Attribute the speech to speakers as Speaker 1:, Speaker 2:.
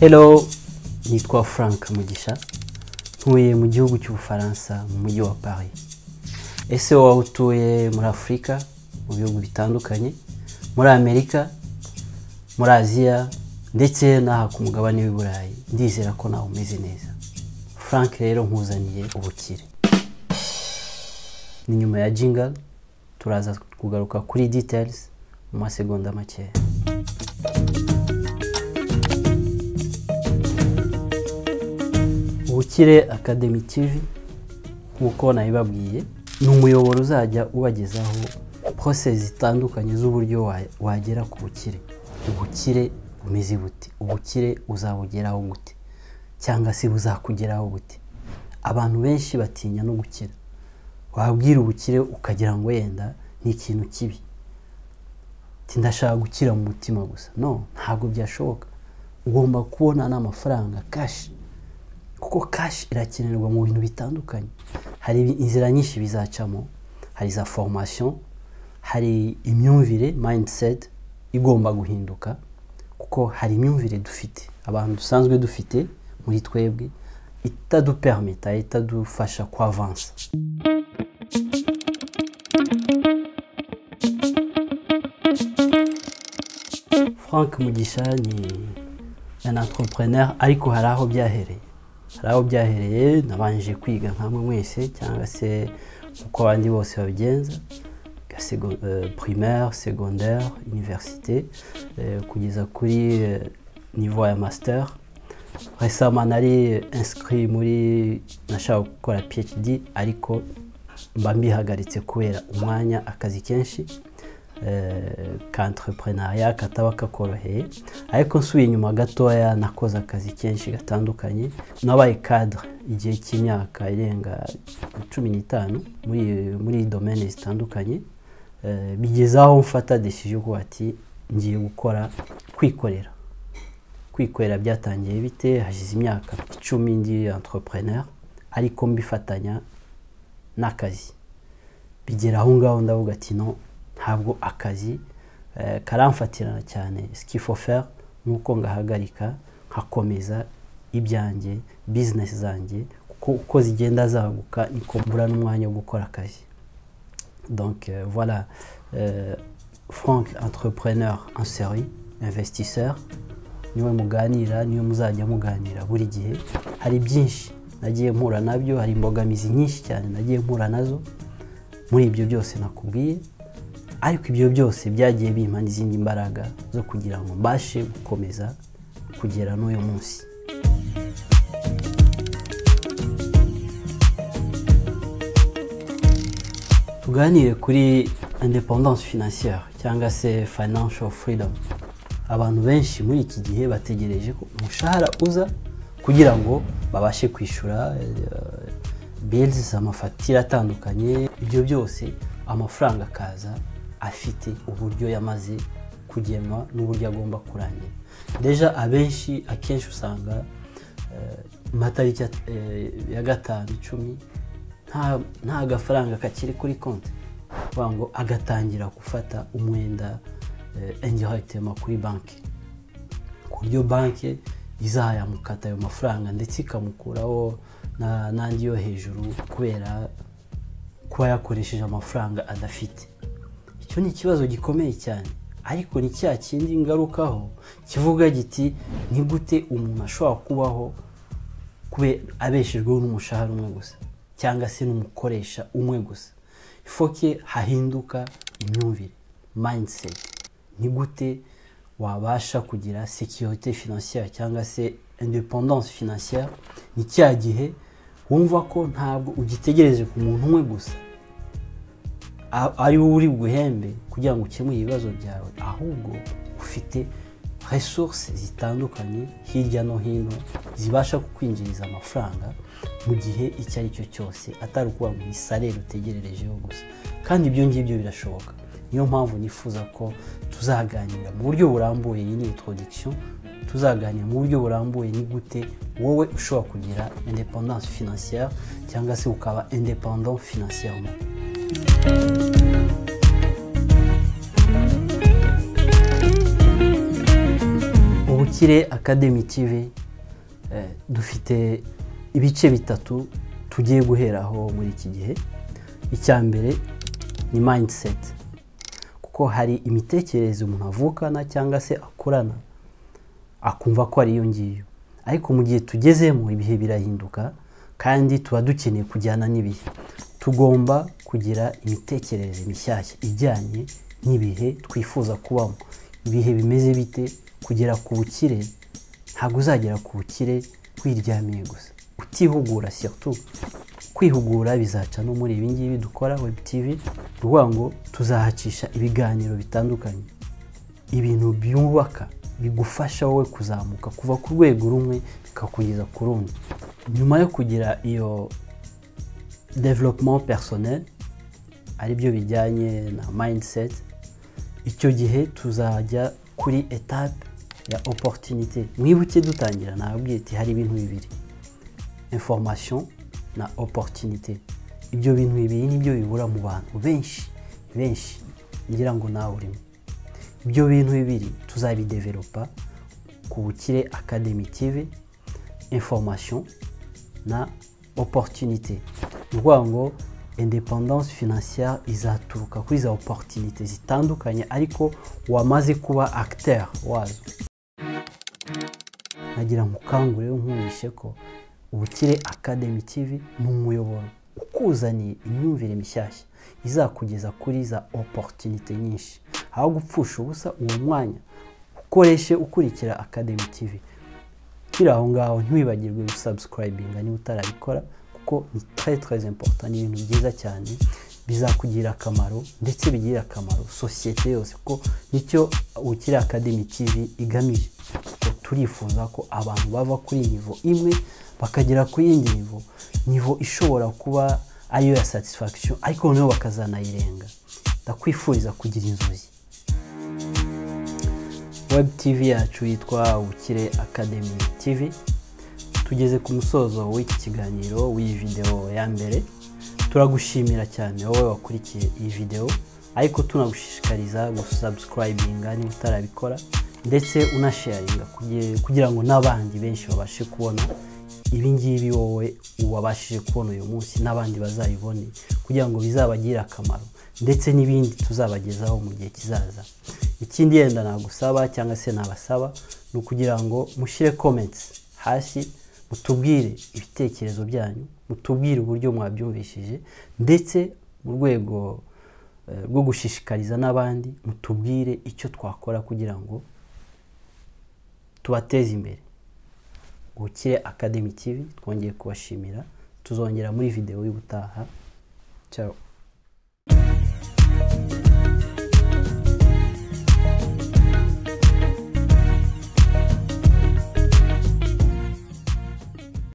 Speaker 1: Hello nitwa Frank Mugisha ntuye mu gihugu cy'ubufaransa mu mujyi wa Paris ese wowe utuye muri afurika mu bihugu bitandukanye muri amerika muri aziya ndetse n'aha ku mugabane w'i burayi ndizera ko nawe umeze neza Frank rero nkuzaniye ubukire ni nyuma ya jinga turaza kugaruka kuri details mu masegonda makeya ubukire akademi tv nk'uko nabibabwiye ni umuyoboro uzajya ubagezaho pose zitandukanye z'uburyo wa- wagera ku bukire ubukire bumeze bute ubukire uzabugeraho gute cyangwa se buzakugeraho gute abantu benshi batinya no gukira wabwira ubukire ukagira ngo yenda ni ikintu kibi Ati, ndashaka gukira mu mutima gusa no ntabwo byashoboka ugomba kubona n'amafaranga kashi kuko kashi irakenerwa mu bintu bitandukanye hari inzira nyinshi bizacamo hari za formation hari imyumvire mindset igomba guhinduka kuko hari imyumvire dufite abantu dusanzwe dufite muri twebwe itadupermita itadufasha kwavansa frank mugisha ni un entrepreneur ariko hari aho byahereye hari aho byahereye nabanje kwiga nkamwe mwese cyangwa se uko abandi bose babigenza nka sego- eh, primaire secondaire université eh, kugeza kuri eh, niveau ya master resama nari inscrit muri nashaka gukora phd ariko mba mbihagaritse kubera umwanya akazi kenshi eh, k'entrepreneuriat kataba kakoroheye ariko nsubiye inyuma gatoya nakoze akazi kenshi gatandukanye nabaye cadre igihe cy'imyaka irenga cumi n'itanu muri muri domaine zitandukanye Eh, bigeze aho mfata decision ko ati ngiye gukora kwikorera kwikorera byatangiye bite hashize imyaka icumi ndi entrepreneur ariko mbifatanya n'akazi bigera aho ngaho ndavuga ati no ntabwo akazi eh, karamfatirana cyane skifofer ni uko ngahagarika nkakomeza ibyanjye bizinesi zanjye kuko uko zigenda zaguka niko mbura n'umwanya wo gukora akazi donc euh, voilà euh, frank entrepreneur en série investisseur niwe muganira niwe muzajya muganira buri gihe hari byinshi nagiye mpura nabyo hari imbogamizi nyinshi cyane nagiye mpura nazo muri ibyo byose nakubwiye ariko ibyo byose byagiye bimpa n'izindi mbaraga zo kugira ngo mbashe gukomeza kugera n'uyu munsi tuganire kuri independence financière cyangwa se financial freedom abantu benshi muri iki gihe bategereje ko umushahara uza kugira ngo babashe kwishyura eh, bills amafagitire atandukanye ibyo byose amafaranga akaza afite uburyo yamaze kugenwa n'uburyo agomba kurangira deja abenshi akenshi usanga eh, mu matariki ya- eh, ya gatanu icumi nta- nta gafaranga kakiri kuri konti kuvuga ngo agatangira gufata umwenda eh, indirectement kuri banki ku buryo banki izayamukata ayo mafaranga ndetse ikamukuraho na- n'andi yo hejuru kubera kuba yakoresheje amafaranga adafite icyo ni ikibazo gikomeye cyane ariko ni cya kindi ngarukaho kivuga giti ni gute umuntu ashobora kubaho kube abeshejweho n'umushahara umwe gusa cyangwa se n'umukoresha umwe gusa ifoke hahinduka imyumvire mindset ni gute wabasha kugira securite financière cyangwa se independence financière ni cya gihe wumva ko ntabwo ugitegereje ku muntu umwe gusa a- ari wowe uri buguhembe kugira ngo ukemure ibibazo byawe ahubwo ufite resource zitandukanye hirya no hino zibasha kukwinjiriza amafaranga mu gihe icyo ari cyo cyose atari ukuvuga ngo ni salere utegererejeho gusa kandi ibyo ngibyo birashoboka niyo mpamvu nifuza ko tuzaganira mu buryo burambuye iyi ni introduction tuzaganira mu buryo burambuye ni gute wowe ushobora kugira independance financière cyangwa se ukaba independant financièrement ubukire academy tv eh, dufite ibice bitatu tugiye guheraho muri iki gihe icya mbere ni mindset kuko hari imitekerereze umuntu avukana cyangwa se akurana akumva ko ari iyo ngiyo ariko mu gihe tugezemo ibihe birahinduka kandi tuba dukeneye kujyana n'ibihe tugomba kugira imitekerereze mishyashya ijyanye n'ibihe twifuza kubamo ibihe bimeze bite kugera ku bukire ntabwo uzagera ku bukire wiryamiye gusa utihugura surtout kwihugura bizaca no muri ibi ngibi dukora web tv ni ukuvuga ngo tuzahacisha ibiganiro bitandukanye ibintu byubaka bigufasha wowe kuzamuka kuva ku rwego rumwe bikakugeza ku rundi nyuma yo kugira iyo development personnel aribyo bijyanye na mindset icyo gihe tuzajya kuri etape ya opportunité mwibuke dutangira nababwiye ati hari ibintu bibiri information na opportunité ibyo bintu bibiri nibyo bibura mu bantu benshi benshi ngira ngo nawe urimo ibyo bintu bibiri tuzabidevelopa ku bukire academy tv information na opportunité ni ukuvuga ngo independance financière izaturuka kuri za opportunité zitandukanye ariko wamaze kuba acteur wazo nagira nkukangure nkurishe ko ubukire academy tv ni umuyoboro ukuzaniye imyumvire mishyashya izakugeza kuri za oporutunite nyinshi aho gupfusha ubusa uwo mwanya ukoreshe ukurikira academy tv kiri aho ngaho ntiwibagirwe gusabsikarayibinga niba utarabikora kuko ni très très important ni ibintu byiza cyane bizakugirira akamaro ndetse bigirira akamaro sosiyete yose kuko nicyo ubukire academy tv igamije turifuza ko abantu bava kuri nivo imwe bakagera ku yindi nivo nivo ishobora kuba ariyo ya satisfaction ariko noneho bakazanayirenga ndakwifuriza kugira inzozi web tv yacu yitwa ubukire academy tv tugeze ku musozo w'iki kiganiro w'iyi videwo ya mbere turagushimira cyane wowe wakurikiye iyi videwo ariko tunagushishikariza gusubscribinga niba utarabikora ndetse unasharinga kugira ngo n'abandi benshi babashe kubona ibi ngibi wowe wabashije kubona uyu munsi n'abandi bazayibone kugira ngo bizabagire akamaro ndetse n'ibindi tuzabagezaho mu gihe kizaza ikindi yenda nagusaba cyangwa se nabasaba ni ukugira ngo mushyire komenti hasi mutubwire ibitekerezo byanyu mutubwire uburyo mwabyumvishije ndetse mu rwego rwo gushishikariza n'abandi mutubwire icyo twakora kugira ngo tubateze imbere ubukire academy tv twongeye kubashimira tuzongera muri videwo y'ubutaha cyawe